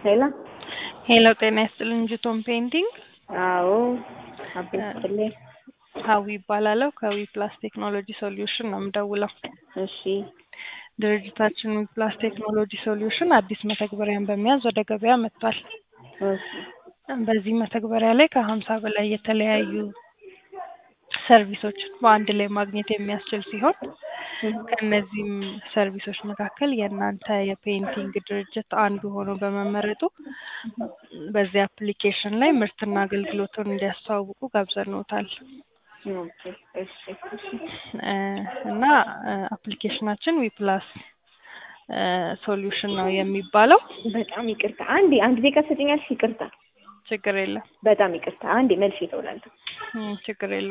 ሄሎ ሄሎ ጤና ይስጥልኝ ጅቶም ፔይንቲንግ አዎ አቤት ይስጥልኝ ሀዊ ይባላለሁ ከዊ ፕላስ ቴክኖሎጂ ሶሉሽን ነው የምደውለው እሺ ድርጅታችን ዊ ፕላስ ቴክኖሎጂ ሶሉሽን አዲስ መተግበሪያን በመያዝ ወደ ገበያ መጥቷል እሺ በዚህ መተግበሪያ ላይ ከሀምሳ በላይ የተለያዩ ሰርቪሶችን በአንድ ላይ ማግኘት የሚያስችል ሲሆን ከእነዚህም ሰርቪሶች መካከል የእናንተ የፔይንቲንግ ድርጅት አንዱ ሆኖ በመመረጡ በዚህ አፕሊኬሽን ላይ ምርትና አገልግሎቱን እንዲያስተዋውቁ ጋብዘንዎታል ኦኬ እሺ እሺ እ እና አፕሊኬሽናችን ዊፕላስ ሶሉሽን ነው የሚባለው በጣም ይቅርታ አንዴ አንድ ደቂቃ ትሰጪኛለሽ ይቅርታ ችግር የለም በጣም ይቅርታ አንዴ መልሼ እደውላለሁ እ ችግር የለም